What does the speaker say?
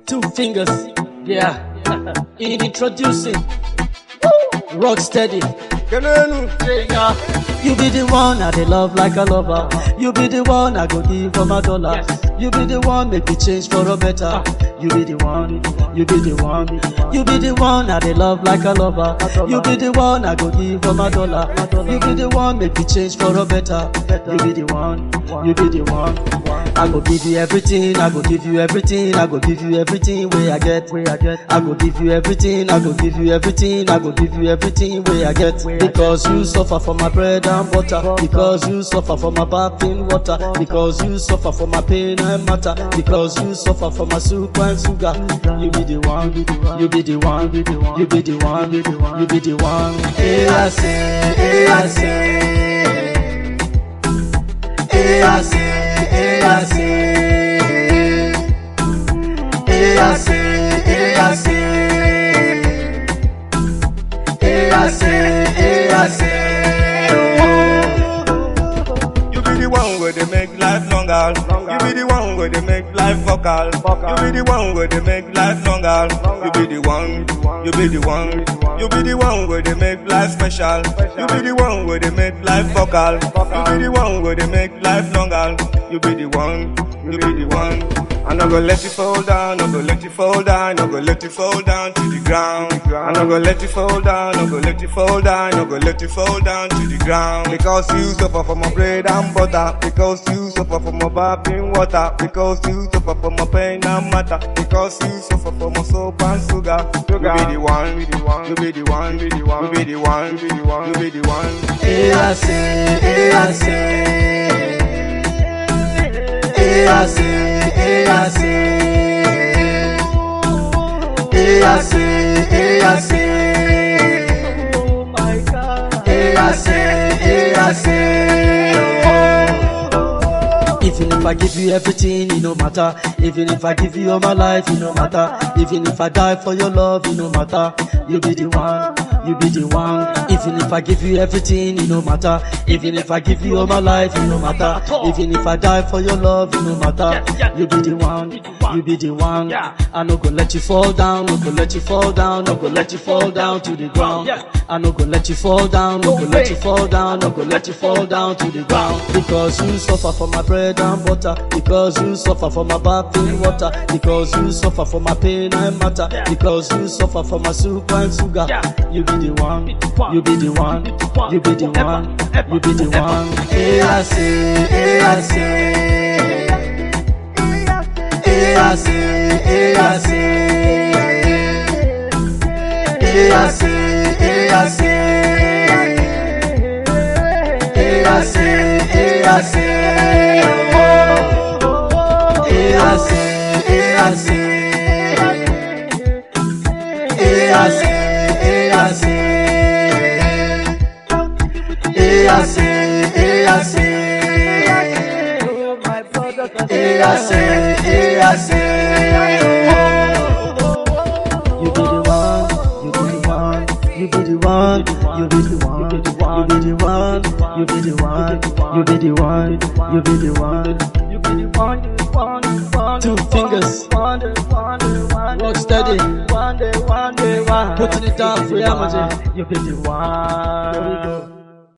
Two fingers, yeah. Introducing Rock Steady. You be the one I dey love like a lover. You be the one I go give for my dollar. You be the one make me change for a better. You be the one, you be the one, you be the one I dey love like a lover. You be the one I go give for my dollar. You be the one make me change for a better. You be the one, you be the one. I go give you everything, I go give you everything, I go give you everything where I get, where I get. I go give you everything, I go give you everything, I go give you everything where I get. Because you suffer for my bread and butter, because you suffer for my bath in water, because you suffer for my pain and matter, because you suffer for my soup and sugar. You be the one, you be the one, you be the one, you be the one. Hey, I say, hey, I say. Hey, I say, hey, I say. Hey, I say, hey, I say. Hey, I say, hey, I say. You be the one where they make life longer. You be the one where they make life vocal. You be the one where they make life longer. You be the one. You be the one. You be the one where they make life special. You be the one where they make life vocal. You be the one where they make life longer. You be the one. You be the one. I'm not gonna let you fall down, I'm gonna let you fall down, I'm gonna let you fall down to the ground. I'm not gonna let you fall down, I'm gonna let you fall down, I'm gonna let you fall down to the ground. Because you suffer from my bread and butter, because you suffer from my bath in water, because you suffer from my pain and matter, because you suffer from my soap and sugar. You be the one, you be the one, you be the one, you be the one, you be the one, you be the one, you be the one. Hey, I say, hey, I say. Hey, I say, hey, I say. Hey, I say, hey, I say. Oh my God. Hey, I say, hey, I say. Even if I give you everything, it no matter. Even if I give you all my life, it no matter. Even if I die for your love, it no matter. You be the one, you be the one. Even if I give you everything, it no matter. Even if I give you all my life, it no matter. Even if I die for your love, it no matter. You be the one, you be the one. I no go let you fall down, no go let you fall down, no go let you fall down to the ground. I no go let you fall down, no go let you fall down, no go let you fall down to the ground. Because you suffer for my bread and butter, because you suffer for my bath in water, because you suffer for my pain and matter, because you suffer for my soup and sugar. You be the one, you be the one, you be the one, you be the one. Hey, I say, hey, I say. Hey, I say, hey, I say. Hey, I say, hey, I say. Hey, I say, hey, I say. Hey, I say, hey, I say. Hey, I say, hey, I say. Hey, I say, hey, I say. Hey, I say, hey, I say. You be the one, you be the one, you be the one, you be the one, you be the one, you be the one, you be the one, you be the one, you be the one, you be the one. Two fingers, rock steady, putting it down for Yamaji. You be the one.